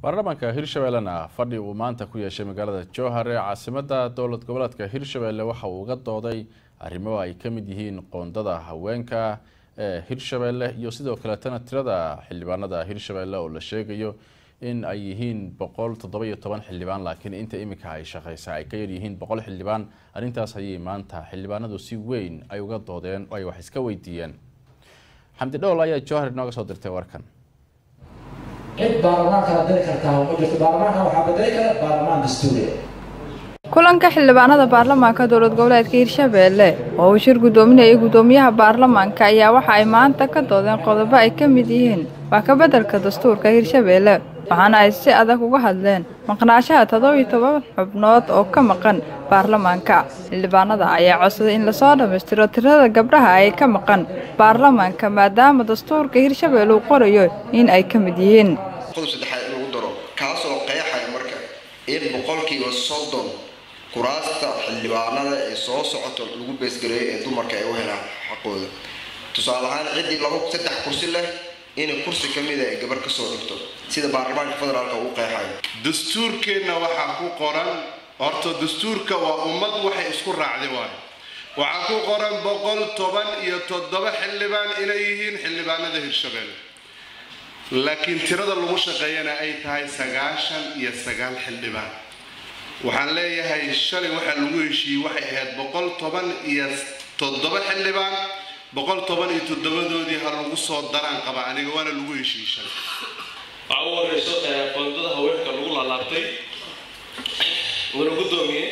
baarlamaanka hirshabellena fadhi uu maanta ku yeeshay magaalada jowhar ee caasimada dowlad goboleedka hirshabelle waxa uu uga dooday arrimo ay ka mid yihiin qoondada haweenka ee hirshabelle iyo sidoo kaleetana tirada xildhibaanada hirshabelle oo la sheegayo in ay yihiin boqol toddoba-iyo toban xildhibaan laakiin inta iminka ay shaqeysa ay ka yaryihiin boqol xildhibaan arrintaas ayay maanta xildhibaanadu si weyn ay uga doodeen oo ay wax iska weydiiyeen xamdi dhowl ayaa jowhar inooga soo dirtay warkan cid baarlamaanka la diri kartaa ma jirto baarlamaanka waxaa bedeli kara baarlamaan dastuuriya kulanka xildhibaanada baarlamaanka dowlad goboleedka hirshabelle oo uu shir guddoominayay guddoomiyaha baarlamaanka ayaa waxa ay maanta ka doodeen qodobo ay ka mid yihiin wax ka beddelka dastuurka hirshabelle waxaana ay si adag uga hadleen maqnaashaha toddobiyo toban xubnood oo ka maqan baarlamaanka xildhibaanada ayaa codsaday in lasoo dhammaystiro tirada gabdhaha ay ka maqan baarlamaanka maadaama dastuurka hirshabelle uu qorayo in ay ka mid yihiin qodob saddexaad in lagu daro kaasoo qeexaya marka in boqolkiiba soddon kuraasta xildhibaanada ee soo socoto lagu beesgareeyo ee dumarka ay u helaan xaqooda tusaale ahaan ciddii laba saddex kursi leh inay kursi ka mida ay gabar kasoo dhigto sida baarlamaanka federaalka uu qeexayo dastuurkeenna waxaa ku qoran horta dastuurka waa ummad waxay isku raacday waayo waxaa ku qoran boqol toban iyo toddoba xildhibaan inay yihiin xildhibaanada hirshabelle laakiin tirada lagu shaqeeyana ay tahay sagaashan iyo sagaal xildhibaan waxaan leeyahay shalay waxaa lagu heshiiyey waxay ahayd boqol toban iyo toddoba xildhibaan boqol toban iyo toddobadoodii ha lagu soo daraan qaba aniga waana lagu heshiiyey shalay waxaa ugu horeyso qoondada haweenka lagu laalaabtay wala guddoomiye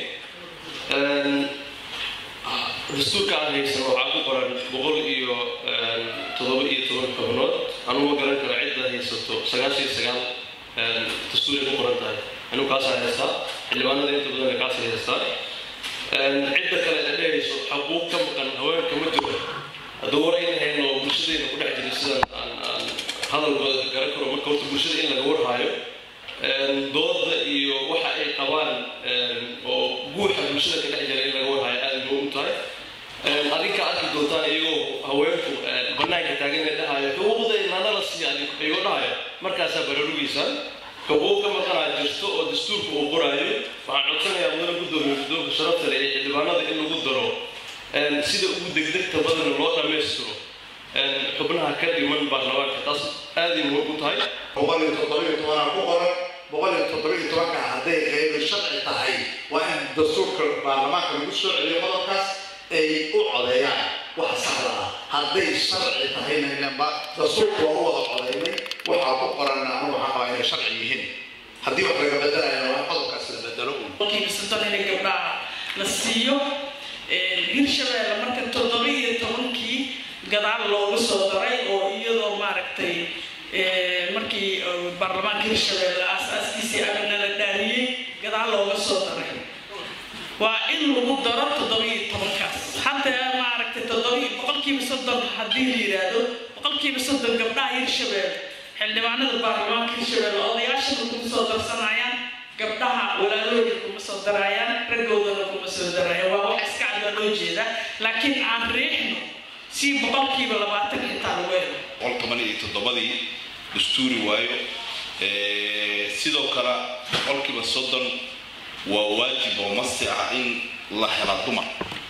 dastuurka aan haysan waxaa ku qoran boqol iyo toddoba iyo toban xubnood anugu garan karo cidda haysato sagaashan iyo sagaal dastuuray ku qoran tahay anigu kaasaa haystaa xildhibaanada inta badan kaasay haystaa cidda kale la dhehayso xaquuq ka maqan haweenka ma jiro hadduu war ayna hayn oo bulshadayna ku dhex jira sidan aan aan hadalkooda garan karo marka horta bulshada in laga warhaayo dooda iyo waxa ay qabaan oo guuxa bulshada ka dhex jira in laga warhaayo aada muhiim u tahay adinka arki doontaan iyagoo haweenku banaanka taagan ee dhahayo xuquuqdayna nala siiya iyagoo dhahayo markaasaa baraarugiysaan xuquuq ka maqanaa jirto oo dastuurka uu qoraayo waxaan codsanayaa mudana guddoomiye guddoonka sharafta leh ee xildhibaanada in lagu daro sida ugu degdegta badan loo dhammaystiro xubnaha ka dhiman baarlamaanka taas aaday muhiim u tahay boqol iyo toddobiyo tobanaa ku qoran boqol iyo toddobiyo tobanka hadday qeybi sharci tahay waa in dastuurka baarlamaanka lagu soo celiyo qodobkaas ay u codeeyaan waxa saxda ah hadday sharci tahayna ilanba dastuurka waa u wada codeynay waxaa ku qoranna anu waxaa qabaa inay sharci yihiin haddii wax laga bedelayana waa qodobkaas la bedelo un boqolkiiba in gabdhaha la siiyo hirshabelle marka toddoba iyo tobankii gadaal loogu soo daray oo iyadoo maaragtay markii baarlamaanka hirshabelle aasaaskiisii amina la dhaariyey gadaal looga soo daray waa in lagu daro toddoba iyo tobankaas hataa maaragtay toddoba boqolkiiba soddon haddii la yidhaahdo boqolkiiba soddon gabdhaha hirshabelle xildhibaanada baarlamaanka hirshabelle odayaashana kuma soo darsanayaan gabdhaha walaalooda kuma soo darayaan raggoodana kuma soo darayaan waa wax iska cadda loo jeeda laakiin aan riixno si boqolkiiba labaatan xitaa lagu helo boqol toban iyo toddobadii dastuuri waayo sidoo kale boqolkiiba soddon waa waajib oo masti ah in la hela dumar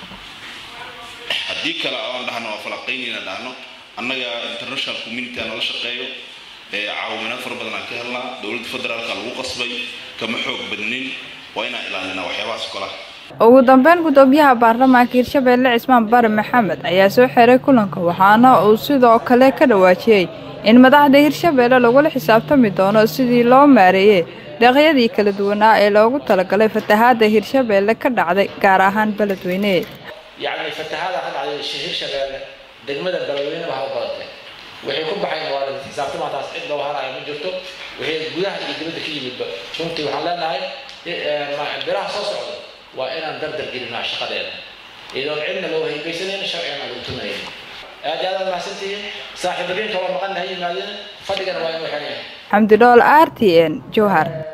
haddii kale aan dhahno waa falaqaynayna dhahno annaga international community aan nala shaqeeyo caawinaad fara badan aan ka helnaa dowladda federaalka lagu qasbay kama xoog badnin waa inaan ilaalinaa waxyaabahaas kolaha ugu dambeyn guddoomiyaha baarlamaanka hirshabelle cismaan bari maxamed ayaa soo xiray kulanka waxaana uu sidoo kale ka dhawaajiyey in madaxda hirshabelle lagula xisaabtami doono sidii loo maareeyey deeqyadii kala duwanaa ee loogu talagalay fatahaada hirshabelle ka dhacday gaar ahaan beledweyne yacni fatahaada ka dhacday hirshabelle degmada beledweyne waxaa u badatay waxay ku baxayn waa xisaabtama taas cid loo harayo ma jirto waxay gudaha iyo dibadda ka yimidba runtii waxaan leenahay biraha soo socda waa inaan dardar gelinaa shaqadeeda iyadoon cidna loo haybaysanayna sharcigana lagu tumayn aad iyo aad mahadsantihiin saaxiibadiinka waa maqan ha yimaadeen fadhigana waa inuu xeran yahay xamdi dhool r t n jowhar